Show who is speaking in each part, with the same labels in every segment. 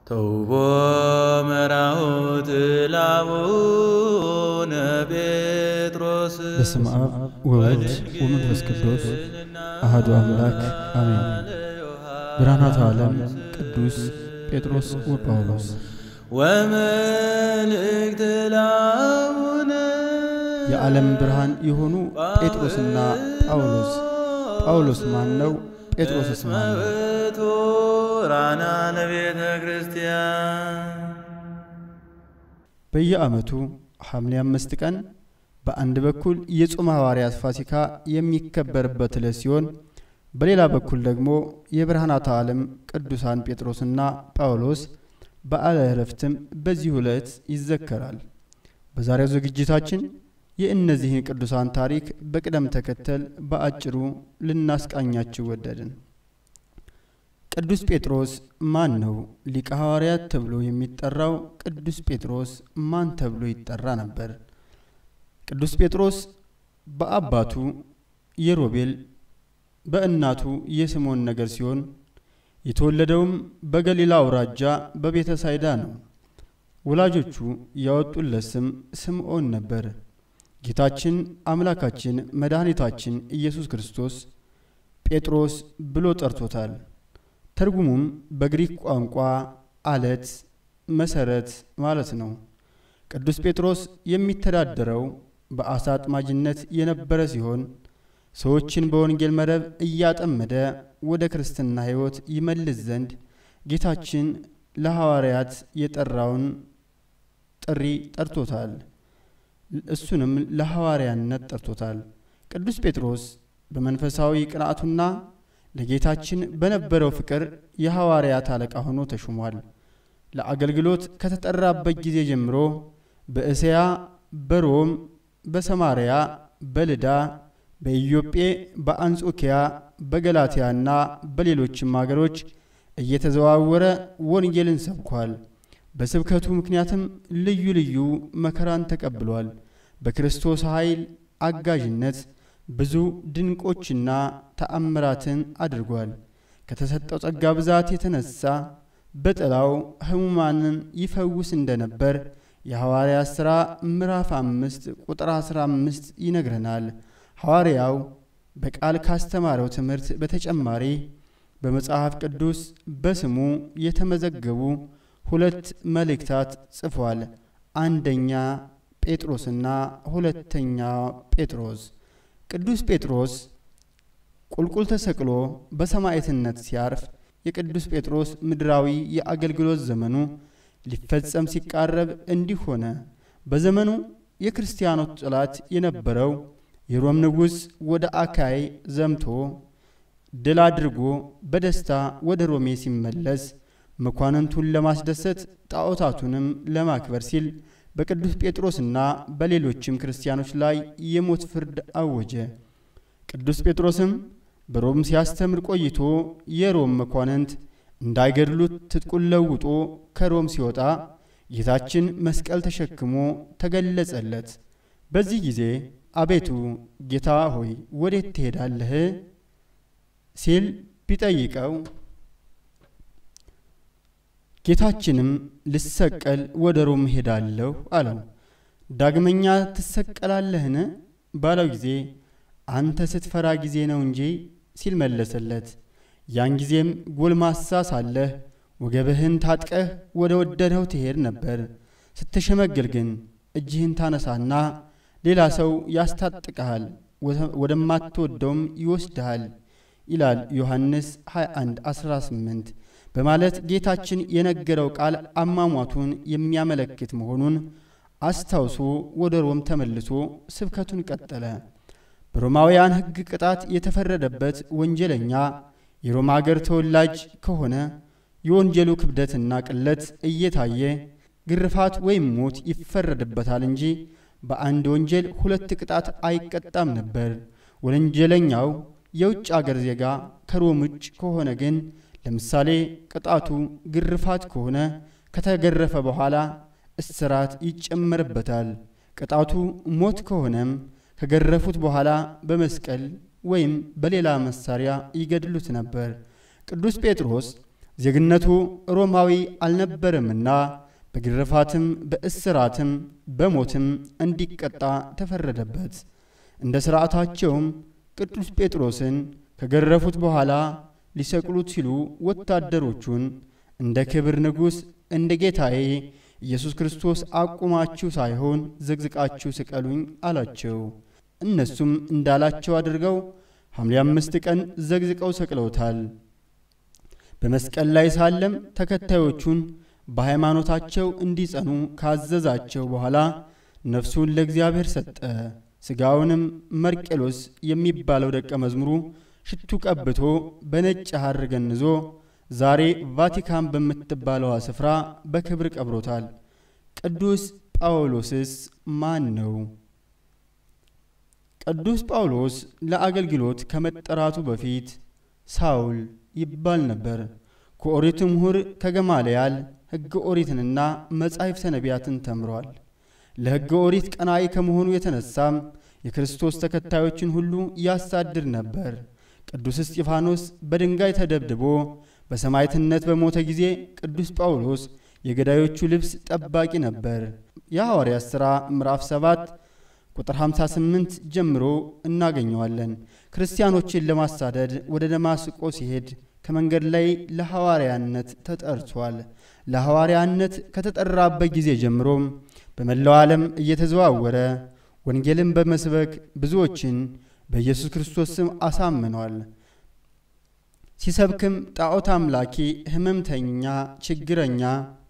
Speaker 1: ተውቦ መራሁት ላቡነ ጴጥሮስ
Speaker 2: በስመ አብ ወወልድ ወመንፈስ ቅዱስ አሐዱ አምላክ አሜን። ብርሃናተ ዓለም ቅዱስ ጴጥሮስ ወጳውሎስ
Speaker 1: ወመልእክት ላቡነ
Speaker 2: የዓለም ብርሃን የሆኑ ጴጥሮስና ጳውሎስ። ጳውሎስ ማን ነው? ጴጥሮስስ ማን ነው?
Speaker 1: መብቶ ራና ለቤተ ክርስቲያን
Speaker 2: በየዓመቱ ሐምሌ አምስት ቀን በአንድ በኩል የጾመ ሐዋርያት ፋሲካ የሚከበርበት ዕለት ሲሆን በሌላ በኩል ደግሞ የብርሃናተ ዓለም ቅዱሳን ጴጥሮስና ጳውሎስ በዓለ ዕረፍትም በዚሁ ዕለት ይዘከራል። በዛሬው ዝግጅታችን የእነዚህን ቅዱሳን ታሪክ በቅደም ተከተል በአጭሩ ልናስቃኛችሁ ወደድን። ቅዱስ ጴጥሮስ ማን ነው? ሊቀ ሐዋርያት ተብሎ የሚጠራው ቅዱስ ጴጥሮስ ማን ተብሎ ይጠራ ነበር? ቅዱስ ጴጥሮስ በአባቱ የሮቤል በእናቱ የስምዖን ነገር ሲሆን የተወለደውም በገሊላ አውራጃ በቤተ ሳይዳ ነው። ወላጆቹ ያወጡለት ስም ስምዖን ነበር። ጌታችን አምላካችን መድኃኒታችን ኢየሱስ ክርስቶስ ጴጥሮስ ብሎ ጠርቶታል። ትርጉሙም በግሪክ ቋንቋ አለት፣ መሰረት ማለት ነው። ቅዱስ ጴጥሮስ የሚተዳደረው በአሳ አጥማጅነት የነበረ ሲሆን ሰዎችን በወንጌል መረብ እያጠመደ ወደ ክርስትና ሕይወት ይመልስ ዘንድ ጌታችን ለሐዋርያት የጠራውን ጥሪ ጠርቶታል። እሱንም ለሐዋርያነት ጠርቶታል። ቅዱስ ጴጥሮስ በመንፈሳዊ ቅንዓቱና ለጌታችን በነበረው ፍቅር የሐዋርያት አለቃ ሆኖ ተሹሟል። ለአገልግሎት ከተጠራበት ጊዜ ጀምሮ በእስያ፣ በሮም፣ በሰማርያ፣ በልዳ፣ በኢዮጴ፣ በአንጾኪያ፣ በገላትያና በሌሎችም አገሮች እየተዘዋወረ ወንጌልን ሰብኳል። በስብከቱ ምክንያትም ልዩ ልዩ መከራን ተቀብሏል። በክርስቶስ ኃይል አጋዥነት ብዙ ድንቆችና ተአምራትን አድርጓል። ከተሰጠው ጸጋ ብዛት የተነሳ በጥላው ሕሙማንን ይፈውስ እንደነበር የሐዋርያት ሥራ ምዕራፍ አምስት ቁጥር አስራ አምስት ይነግረናል። ሐዋርያው በቃል ካስተማረው ትምህርት በተጨማሪ በመጽሐፍ ቅዱስ በስሙ የተመዘገቡ ሁለት መልእክታት ጽፏል። አንደኛ ጴጥሮስና ሁለተኛ ጴጥሮስ። ቅዱስ ጴጥሮስ ቁልቁል ተሰቅሎ በሰማዕትነት ሲያርፍ የቅዱስ ጴጥሮስ ምድራዊ የአገልግሎት ዘመኑ ሊፈጸም ሲቃረብ እንዲህ ሆነ። በዘመኑ የክርስቲያኖች ጠላት የነበረው የሮም ንጉሥ ወደ አካይ ዘምቶ ድል አድርጎ በደስታ ወደ ሮሜ ሲመለስ መኳንንቱን ለማስደሰት ጣዖታቱንም ለማክበር ሲል በቅዱስ ጴጥሮስና በሌሎችም ክርስቲያኖች ላይ የሞት ፍርድ አወጀ። ቅዱስ ጴጥሮስም በሮም ሲያስተምር ቆይቶ የሮም መኳንንት እንዳይገድሉት ትጥቁን ለውጦ ከሮም ሲወጣ ጌታችን መስቀል ተሸክሞ ተገለጸለት። በዚህ ጊዜ አቤቱ ጌታ ሆይ ወዴት ትሄዳለህ? ሲል ቢጠይቀው ጌታችንም ልሰቀል ወደ ሮም ሄዳለሁ አለው። ዳግመኛ ትሰቀላለህን ባለው ጊዜ አንተ ስትፈራ ጊዜ ነው እንጂ ሲል መለሰለት። ያን ጊዜም ጎልማሳ ሳለህ ወገብህን ታጥቀህ ወደ ወደድኸው ትሄድ ነበር። ስትሸመግል ግን እጅህን ታነሳና ሌላ ሰው ያስታጥቅሃል፣ ወደማትወደውም ይወስድሃል ይላል ዮሐንስ 21 18 በማለት ጌታችን የነገረው ቃል አሟሟቱን የሚያመለክት መሆኑን አስታውሶ ወደ ሮም ተመልሶ ስብከቱን ቀጠለ። በሮማውያን ሕግ ቅጣት የተፈረደበት ወንጀለኛ የሮማ አገር ተወላጅ ከሆነ የወንጀሉ ክብደትና ቅለት እየታየ ግርፋት ወይም ሞት ይፈረድበታል እንጂ በአንድ ወንጀል ሁለት ቅጣት አይቀጣም ነበር። ወንጀለኛው የውጭ አገር ዜጋ ከሮም ውጭ ከሆነ ግን ለምሳሌ ቅጣቱ ግርፋት ከሆነ ከተገረፈ በኋላ እስራት ይጨመርበታል። ቅጣቱ ሞት ከሆነም ከገረፉት በኋላ በመስቀል ወይም በሌላ መሳሪያ ይገድሉት ነበር። ቅዱስ ጴጥሮስ ዜግነቱ ሮማዊ አልነበረምና በግርፋትም በእስራትም በሞትም እንዲቀጣ ተፈረደበት። እንደ ሥርዓታቸውም ቅዱስ ጴጥሮስን ከገረፉት በኋላ ሊሰቅሉት ሲሉ ወታደሮቹን እንደ ክብር ንጉሥ እንደ ጌታዬ ኢየሱስ ክርስቶስ አቁማችሁ ሳይሆን ዘግዝቃችሁ ስቀሉኝ አላቸው። እነሱም እንዳላቸው አድርገው ሐምሌ አምስት ቀን ዘግዝቀው ሰቅለውታል። በመስቀል ላይ ሳለም ተከታዮቹን በሃይማኖታቸው እንዲጸኑ ካዘዛቸው በኋላ ነፍሱን ለእግዚአብሔር ሰጠ። ሥጋውንም መርቄሎስ የሚባለው ደቀ መዝሙሩ ሽቱ ቀብቶ በነጭ ሐር ገንዞ ዛሬ ቫቲካን በምትባለዋ ስፍራ በክብር ቀብሮታል። ቅዱስ ጳውሎስስ ማን ነው? ቅዱስ ጳውሎስ ለአገልግሎት ከመጠራቱ በፊት ሳውል ይባል ነበር። ከኦሪት ምሁር ከገማልያል ሕገ ኦሪትንና መጻሕፍተ ነቢያትን ተምሯል። ለሕገ ኦሪት ቀናኢ ከመሆኑ የተነሳም የክርስቶስ ተከታዮችን ሁሉ ያሳድድ ነበር። ቅዱስ እስጢፋኖስ በድንጋይ ተደብድቦ በሰማዕትነት በሞተ ጊዜ ቅዱስ ጳውሎስ የገዳዮቹ ልብስ ጠባቂ ነበር። የሐዋርያት ሥራ ምዕራፍ 7 ቁጥር 58 ጀምሮ እናገኘዋለን። ክርስቲያኖችን ለማሳደድ ወደ ደማስቆ ሲሄድ ከመንገድ ላይ ለሐዋርያነት ተጠርቷል። ለሐዋርያነት ከተጠራበት ጊዜ ጀምሮም በመላው ዓለም እየተዘዋወረ ወንጌልን በመስበክ ብዙዎችን በኢየሱስ ክርስቶስ ስም አሳምኗል። ሲሰብክም ጣዖት አምላኪ፣ ሕመምተኛ፣ ችግረኛ፣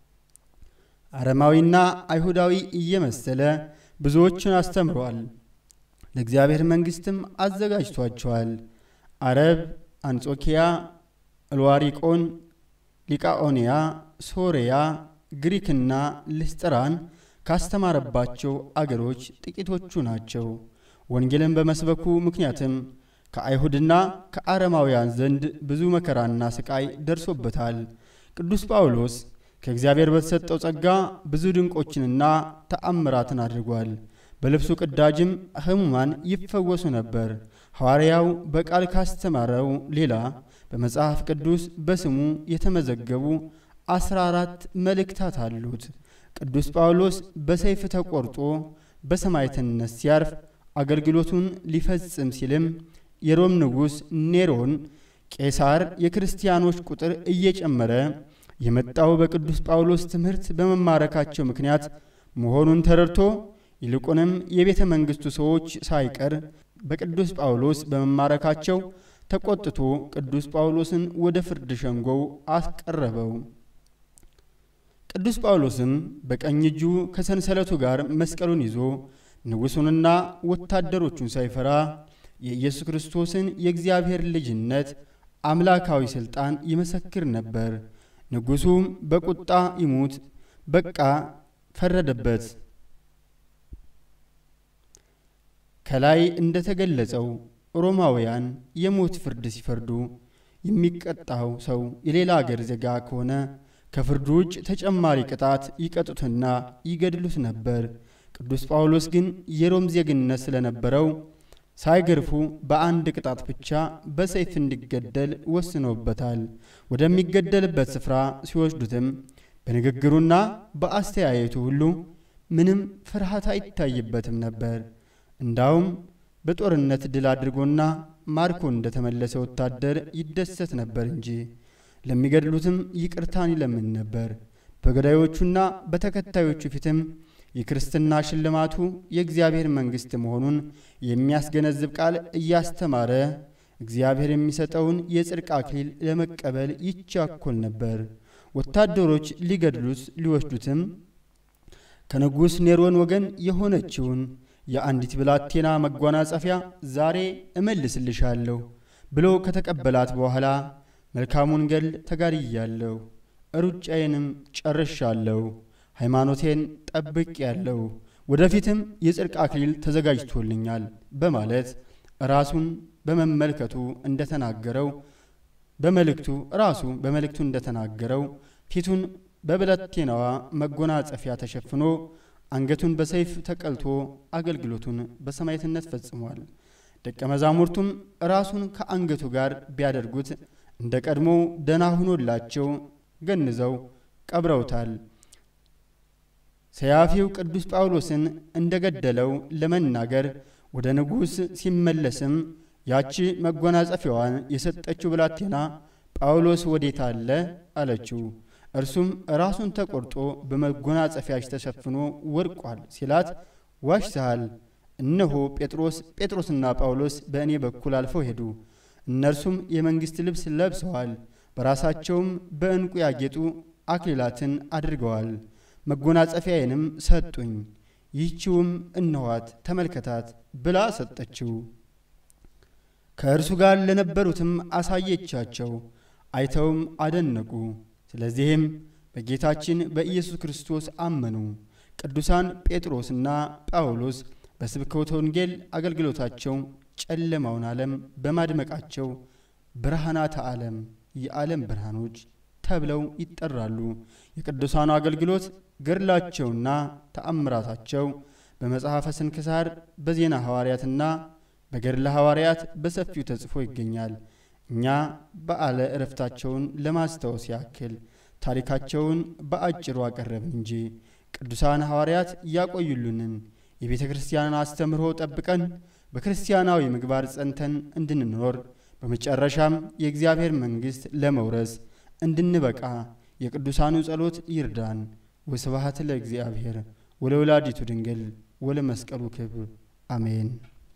Speaker 2: አረማዊና አይሁዳዊ እየመሰለ ብዙዎችን አስተምሯል። ለእግዚአብሔር መንግሥትም አዘጋጅቷቸዋል። አረብ፣ አንጾኪያ፣ እልዋሪቆን፣ ሊቃኦንያ፣ ሶርያ፣ ግሪክና ልስጥራን ካስተማረባቸው አገሮች ጥቂቶቹ ናቸው። ወንጌልን በመስበኩ ምክንያትም ከአይሁድና ከአረማውያን ዘንድ ብዙ መከራና ስቃይ ደርሶበታል። ቅዱስ ጳውሎስ ከእግዚአብሔር በተሰጠው ጸጋ ብዙ ድንቆችንና ተአምራትን አድርጓል። በልብሱ ቅዳጅም ሕሙማን ይፈወሱ ነበር። ሐዋርያው በቃል ካስተማረው ሌላ በመጽሐፍ ቅዱስ በስሙ የተመዘገቡ አስራ አራት መልእክታት አሉት። ቅዱስ ጳውሎስ በሰይፍ ተቆርጦ በሰማዕትነት ሲያርፍ አገልግሎቱን ሊፈጽም ሲልም የሮም ንጉሥ ኔሮን ቄሳር የክርስቲያኖች ቁጥር እየጨመረ የመጣው በቅዱስ ጳውሎስ ትምህርት በመማረካቸው ምክንያት መሆኑን ተረድቶ ይልቁንም የቤተ መንግሥቱ ሰዎች ሳይቀር በቅዱስ ጳውሎስ በመማረካቸው ተቆጥቶ ቅዱስ ጳውሎስን ወደ ፍርድ ሸንጎው አስቀረበው። ቅዱስ ጳውሎስም በቀኝ እጁ ከሰንሰለቱ ጋር መስቀሉን ይዞ ንጉሡንና ወታደሮቹን ሳይፈራ የኢየሱስ ክርስቶስን የእግዚአብሔር ልጅነት አምላካዊ ሥልጣን ይመሰክር ነበር። ንጉሡም በቁጣ ይሙት በቃ ፈረደበት። ከላይ እንደ ተገለጸው ሮማውያን የሞት ፍርድ ሲፈርዱ የሚቀጣው ሰው የሌላ አገር ዜጋ ከሆነ ከፍርዱ ውጭ ተጨማሪ ቅጣት ይቀጡትና ይገድሉት ነበር። ቅዱስ ጳውሎስ ግን የሮም ዜግነት ስለነበረው ሳይገርፉ በአንድ ቅጣት ብቻ በሰይፍ እንዲገደል ወስነውበታል። ወደሚገደልበት ስፍራ ሲወስዱትም በንግግሩና በአስተያየቱ ሁሉ ምንም ፍርሃት አይታይበትም ነበር። እንዳውም በጦርነት ድል አድርጎና ማርኮ እንደተመለሰ ወታደር ይደሰት ነበር እንጂ ለሚገድሉትም ይቅርታን ይለምን ነበር። በገዳዮቹና በተከታዮቹ ፊትም የክርስትና ሽልማቱ የእግዚአብሔር መንግሥት መሆኑን የሚያስገነዝብ ቃል እያስተማረ እግዚአብሔር የሚሰጠውን የጽድቅ አክሊል ለመቀበል ይቻኮል ነበር። ወታደሮች ሊገድሉት ሊወስዱትም ከንጉሥ ኔሮን ወገን የሆነችውን የአንዲት ብላቴና መጓናጸፊያ ዛሬ እመልስልሻለሁ ብሎ ከተቀበላት በኋላ መልካሙን ገድል ተጋድያለሁ፣ ሩጫዬንም ጨርሻለሁ፣ ሃይማኖቴን ጠብቄያለሁ፣ ወደፊትም የጽድቅ አክሊል ተዘጋጅቶልኛል በማለት ራሱን በመመልከቱ እንደተናገረው በመልእክቱ ራሱ በመልእክቱ እንደተናገረው ፊቱን በብላቴናዋ መጎናጸፊያ ተሸፍኖ አንገቱን በሰይፍ ተቀልቶ አገልግሎቱን በሰማዕትነት ፈጽሟል። ደቀ መዛሙርቱም ራሱን ከአንገቱ ጋር ቢያደርጉት እንደ ቀድሞው ደና ሆኖላቸው ገንዘው ቀብረውታል። ሰያፊው ቅዱስ ጳውሎስን እንደ ገደለው ለመናገር ወደ ንጉሥ ሲመለስም ያቺ መጎናጸፊያዋን የሰጠችው ብላቴና ጳውሎስ ወዴት አለ አለችው። እርሱም ራሱን ተቆርጦ በመጎናጸፊያሽ ተሸፍኖ ወድቋል ሲላት ዋሽተሃል። እነሆ ጴጥሮስ ጴጥሮስና ጳውሎስ በእኔ በኩል አልፈው ሄዱ። እነርሱም የመንግሥት ልብስ ለብሰዋል፣ በራሳቸውም በዕንቁ ያጌጡ አክሊላትን አድርገዋል። መጎናጸፊያዬንም ሰጡኝ። ይህችውም እነኋት ተመልከታት ብላ ሰጠችው። ከእርሱ ጋር ለነበሩትም አሳየቻቸው። አይተውም አደነቁ። ስለዚህም በጌታችን በኢየሱስ ክርስቶስ አመኑ። ቅዱሳን ጴጥሮስና ጳውሎስ በስብከተ ወንጌል አገልግሎታቸው ጨለማውን ዓለም በማድመቃቸው ብርሃናተ ዓለም የዓለም ብርሃኖች ተብለው ይጠራሉ። የቅዱሳኑ አገልግሎት ገድላቸውና ተአምራታቸው በመጽሐፈ ስንክሳር በዜና ሐዋርያትና በገድለ ሐዋርያት በሰፊው ተጽፎ ይገኛል። እኛ በዓለ ዕረፍታቸውን ለማስታወስ ያክል ታሪካቸውን በአጭሩ አቀረብን እንጂ ቅዱሳን ሐዋርያት ያቆዩልንን የቤተ ክርስቲያንን አስተምህሮ ጠብቀን በክርስቲያናዊ ምግባር ጸንተን እንድንኖር በመጨረሻም የእግዚአብሔር መንግሥት ለመውረስ እንድንበቃ የቅዱሳኑ ጸሎት ይርዳን። ወስብሐት ለእግዚአብሔር ወለወላዲቱ ድንግል ወለመስቀሉ ክብር አሜን።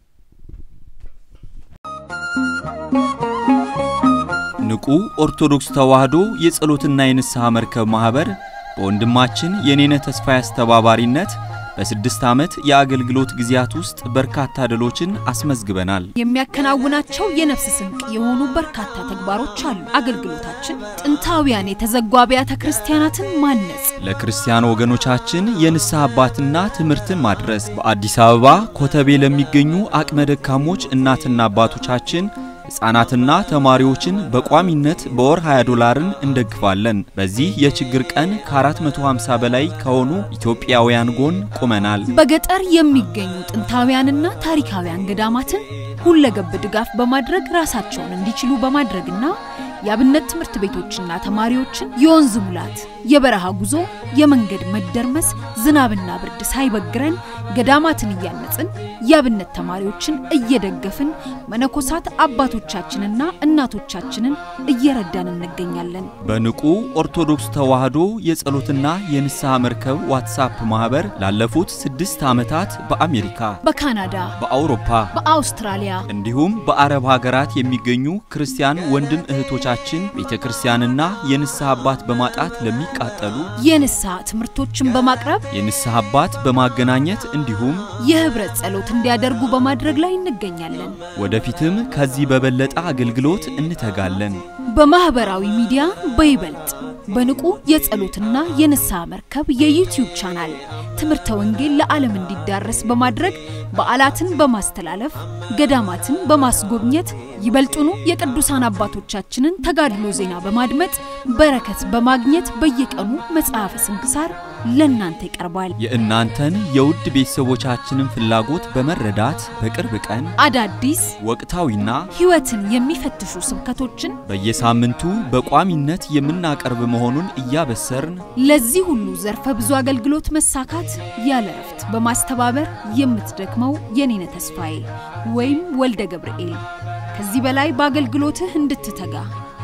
Speaker 3: ንቁ ኦርቶዶክስ ተዋሕዶ የጸሎትና የንስሐ መርከብ ማኅበር በወንድማችን የኔነ ተስፋዬ አስተባባሪነት በስድስት ዓመት የአገልግሎት ጊዜያት ውስጥ በርካታ ድሎችን አስመዝግበናል።
Speaker 4: የሚያከናውናቸው የነፍስ ስንቅ የሆኑ በርካታ ተግባሮች አሉ። አገልግሎታችን ጥንታውያን የተዘጉ አብያተ ክርስቲያናትን ማነጽ፣
Speaker 3: ለክርስቲያን ወገኖቻችን የንስሐ አባትና ትምህርትን ማድረስ፣ በአዲስ አበባ ኮተቤ ለሚገኙ አቅመ ደካሞች እናትና አባቶቻችን ሕፃናትና ተማሪዎችን በቋሚነት በወር 20 ዶላርን እንደግፋለን። በዚህ የችግር ቀን ከ450 በላይ ከሆኑ ኢትዮጵያውያን ጎን ቆመናል።
Speaker 4: በገጠር የሚገኙ ጥንታውያንና ታሪካውያን ገዳማትን ሁለገብ ድጋፍ በማድረግ ራሳቸውን እንዲችሉ በማድረግና የአብነት ትምህርት ቤቶችና ተማሪዎችን የወንዝ ሙላት፣ የበረሃ ጉዞ፣ የመንገድ መደርመስ፣ ዝናብና ብርድ ሳይበግረን ገዳማትን እያነጽን የአብነት ተማሪዎችን እየደገፍን መነኮሳት አባቶቻችንና እናቶቻችንን እየረዳን እንገኛለን።
Speaker 3: በንቁ ኦርቶዶክስ ተዋሕዶ የጸሎትና የንስሐ መርከብ ዋትሳፕ ማኅበር ላለፉት ስድስት ዓመታት በአሜሪካ፣
Speaker 4: በካናዳ፣
Speaker 3: በአውሮፓ፣
Speaker 4: በአውስትራሊያ
Speaker 3: እንዲሁም በአረብ ሀገራት የሚገኙ ክርስቲያን ወንድም እህቶቻችን ቤተ ክርስቲያንና የንስሐ አባት በማጣት ለሚቃጠሉ
Speaker 4: የንስሐ ትምህርቶችን በማቅረብ
Speaker 3: የንስሐ አባት በማገናኘት እንዲሁም
Speaker 4: የህብረት ጸሎት እንዲያደርጉ በማድረግ ላይ እንገኛለን።
Speaker 3: ወደፊትም ከዚህ በበለጠ አገልግሎት እንተጋለን።
Speaker 4: በማህበራዊ ሚዲያ በይበልጥ በንቁ የጸሎትና የንስሐ መርከብ የዩቲዩብ ቻናል ትምህርተ ወንጌል ለዓለም እንዲዳረስ በማድረግ በዓላትን በማስተላለፍ ገዳማትን በማስጎብኘት ይበልጡኑ የቅዱሳን አባቶቻችንን ተጋድሎ ዜና በማድመጥ በረከት በማግኘት በየቀኑ መጽሐፈ ስንክሳር ለእናንተ ይቀርባል።
Speaker 3: የእናንተን የውድ ቤተሰቦቻችንን ፍላጎት በመረዳት በቅርብ ቀን
Speaker 4: አዳዲስ
Speaker 3: ወቅታዊና
Speaker 4: ሕይወትን የሚፈትሹ ስብከቶችን
Speaker 3: በየሳምንቱ በቋሚነት የምናቀርብ መሆኑን እያበሰርን
Speaker 4: ለዚህ ሁሉ ዘርፈ ብዙ አገልግሎት መሳካት ያለ እረፍት በማስተባበር የምትደክመው የኔነ ተስፋዬ ወይም ወልደ ገብርኤል ከዚህ በላይ በአገልግሎትህ እንድትተጋ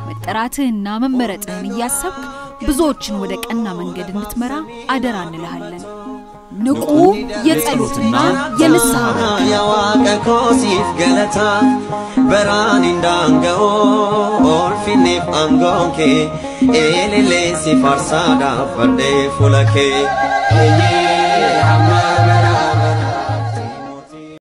Speaker 4: መጠራትህና መመረጥህን እያሰብክ ብዙዎችን ወደ ቀና መንገድ እንድትመራ አደራ እንልሃለን። ንቁ የጸሎትና የንስሐ መርከብ
Speaker 5: Waaqa koosiif galata baraan indaanga'oo oolfinniif aangoon kee eelillee si farsaadhaaf fardee fuula kee.